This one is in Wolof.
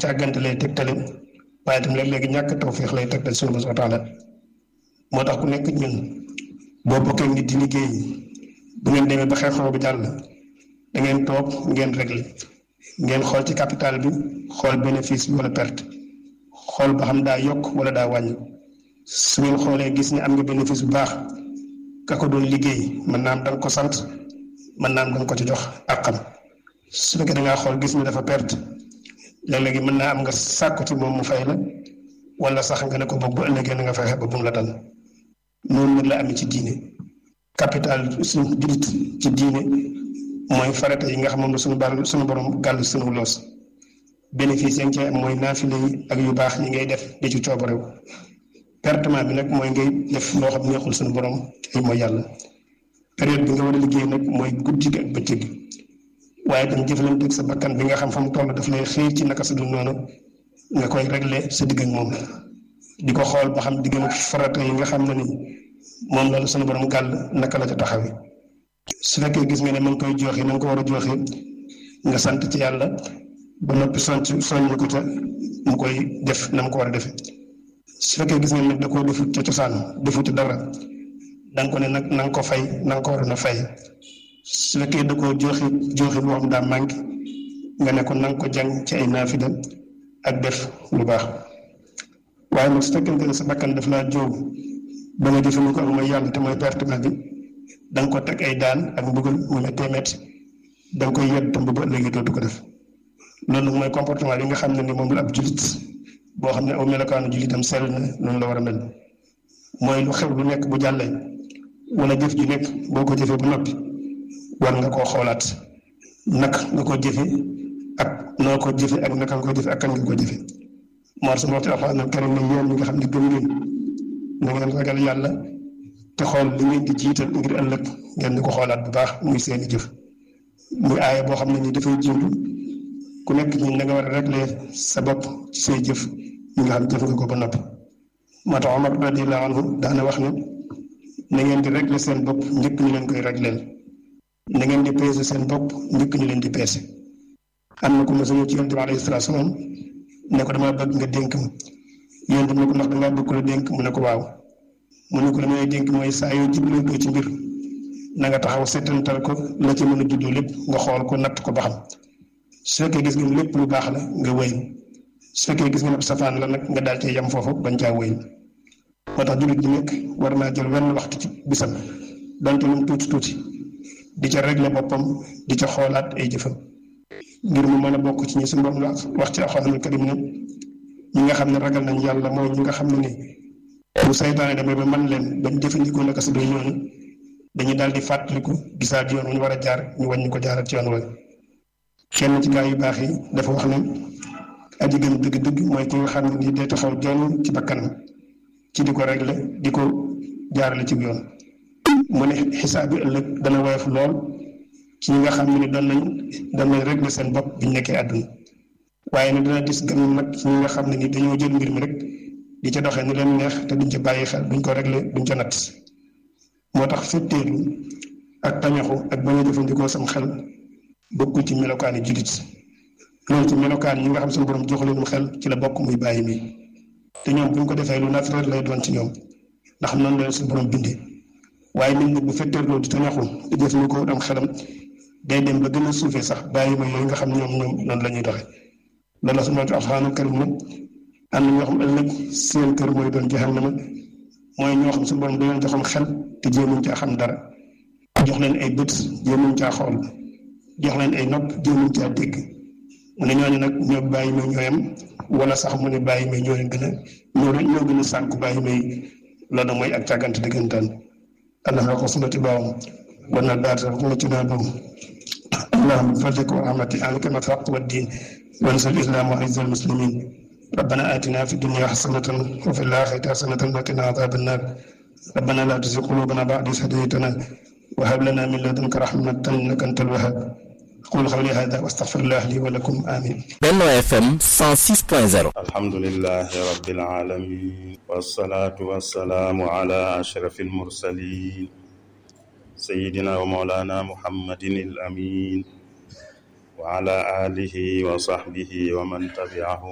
càggante lay tegtale waaye itam léeg-léegi ñàkk tawféex lay tegtal suñu bos wa taala moo tax ku nekk ñun boo bokkee nit di liggéey bu ngeen demee ba xew-xew bi jàll da ngeen toog ngeen réglé ngeen xool ci capital bi xool bénéfice bi wala perte xool ba xam daa yokk wala daa wàññi su ngeen xoolee gis ne am nga bénéfice bu baax ka ko doon liggéey mën naa am da nga ko sant mën naa am da nga ko ci jox àqam su fekkee da ngaa xool gis ne dafa perte léeg-léegi mën naa am nga sàkku ci moom mu fay la wala sax nga ne ko boog bu ëllëgee na nga fexe ba bu mu la dal noonu nag la amee ci diine capital suñu jullit ci diine mooy farata yi nga xam moom la suñu bal suñu borom gàll suñu loos bénéfice yi nga cee am mooy naafile yi ak yu baax yi ngay def di ci coobarew pertement bi nag mooy ngay def loo xam neexul suñu borom ay mooy yàlla période bi nga war a liggéey nag mooy guddi gi ak bëccëg gi waaye tam jëflante ak sa bakkan bi nga xam fa mu toll daf lay xiir ci naka sa dul noonu nga koy régler sa digg ak moom di ko xool ba xam diggam ak farata yi nga xam ne ni moom la suñu borom gàll naka la ca taxawee su fekkee gis nga ne ma ngi koy joxe na nga ko war a joxe nga sant ci yàlla ba noppi soññ soññ ko ca mu koy def na mu ko war a defee su fekkee gis nga ne da koo defut ca cosaan defut dara da nga ko ne nag na nga ko fay na nga ko war a fay su fekkee da koo joxe joxe boo xam daa manqué nga ne ko na nga ko jàng ci ay naafida ak def lu baax waaye nag su fekkente ne sa bakkan daf laa jóg ba nga jëfandikoo ak mooy yàlla te mooy pertement bi da nga ko teg ay daan ak mbugal mu méttee métti da nga koy yedd tam ba léegi dootu ko def loolu nag mooy comportement bi nga xam ne ni moom la ab julit boo xam ne aw melokaanu julitam sell na noonu la war a mel mooy lu xew lu nekk bu jàllee wala jëf ju nekk boo ko jëfee ba noppi war nga koo xoolaat naka nga ko jëfe ak noo ko jëfe ak naka nga ko jëfe ak kan nga ko jëfe moo sama waxtu alxuraan karim ne yéen ñi nga xam ne gëm ngeen na ngeen ragal yàlla te xool li ngeen di jiital ngir ëllëg ngeen di ko xoolaat bu baax muy seeni jëf muy aaya boo xam ne ni dafay jiitu ku nekk ñi na nga war a régler sa bopp ci say jëf yi nga xam jëf nga ko ba noppi moo tax Omar radiyallahu anhu daana wax ne na ngeen di régler seen bopp njëkk ñu leen koy régleel na ngeen di peese seen bopp njëkk ñu leen di peese am na ko mos a ñëw ci yonent bi alayhi salaatu salaam ne ko damaa bëgg nga dénk ma yonent bi ne ko ndax dangaa bëgg ko la dénk mu ne ko waaw mu ne ko la may dénk mooy saa yoo jublee doo ci mbir na nga taxaw seetantal ko la ci mën a juddoo lépp nga xool ko natt ko ba xam su fekkee gis nga lépp lu baax la nga wéy su fekkee gis nga ne safaan la nag nga daal cee yem foofu bañ caa wéy moo tax jullit di nekk war naa jël wenn waxtu ci bisam donte lu mu tuuti tuuti di ca régler boppam di ca xoolaat ay jëfam ngir mu mën a bokk ci ñi suñu borom wax ci alxuraanul karim ne ñi nga xam ne ragal nañ yàlla mooy ñi nga xam ne ni bu saytaane demee ba man leen bañ jëfandikoo naka su dul noonu dañuy daal di fàttaliku gisaat yoon wu ñu war a jaar ñu wàññi ko jaarat ci yoon wa kenn ci gaa yu baax yi dafa wax ne aji gën dëgg-dëgg mooy ki nga xam ne nii day taxaw jonn ci bakkanam ci di ko régler di ko jaarale ci yoon mu ne xisaab bi ëllëg dana woyof lool ci ñi nga xam ne ni doon nañ doon nañ régler seen bopp biñ nekkee àdduna waaye nag dana dis gan nag ci ñi nga xam ne ni dañoo jël mbir mi rek di ca doxee ni leen neex te duñ ca bàyyi xel duñ ko régler duñ ca natt moo tax fetteelu ak tañaxu ak bañ a jëfandikoo sam xel bokkul ci melokaani jullit loolu ci melokaan ñi nga xam suñu borom jox leen mu xel ci la bokk muy bàyyi mi te ñoom buñ ko defee lu naturel lay doon ci ñoom ndax noonu la suñu borom bindee waaye nit nag bu fetteerloo di tañaxu di jëfandikoo am xelam day dem ba gën a suufee sax bàyyi ma yooyu nga xam ñoom ñoom noonu la ñuy doxee loolu la su ma alxuraanul karim ne am na ñoo xam ëllëg seen kër mooy doon jahannama mooy ñoo xam suñu borom da leen joxoon xel te jéemuñ caa xam dara jox leen ay bët jéemuñ caa xool jox leen ay nopp jéemuñ caa dégg mu ne ñooñu nag ñoo bàyyi may ñooyam wala sax mu ne bàyyi may ñoo leen gën a ñoo ñoo gën a sànku bàyyi may loolu mooy ak càggante dëggantaan allah ko sunati baawam war na daata ko ci naa boobu allahumma fadlik wa rahmati alika ma faq wa din وانصر الاسلام وعز المسلمين ربنا اتنا في الدنيا حسنه وفي الاخره حسنه وقنا عذاب النار ربنا لا تزغ قلوبنا بعد إذ هديتنا وهب لنا من لدنك رحمه انك انت الوهاب أقول قولي هذا واستغفر الله لي ولكم آمين Benno FM 106.0 الحمد لله رب العالمين والصلاة والسلام على أشرف المرسلين سيدنا ومولانا محمد الأمين وعلى آله وصحبه ومن تبعه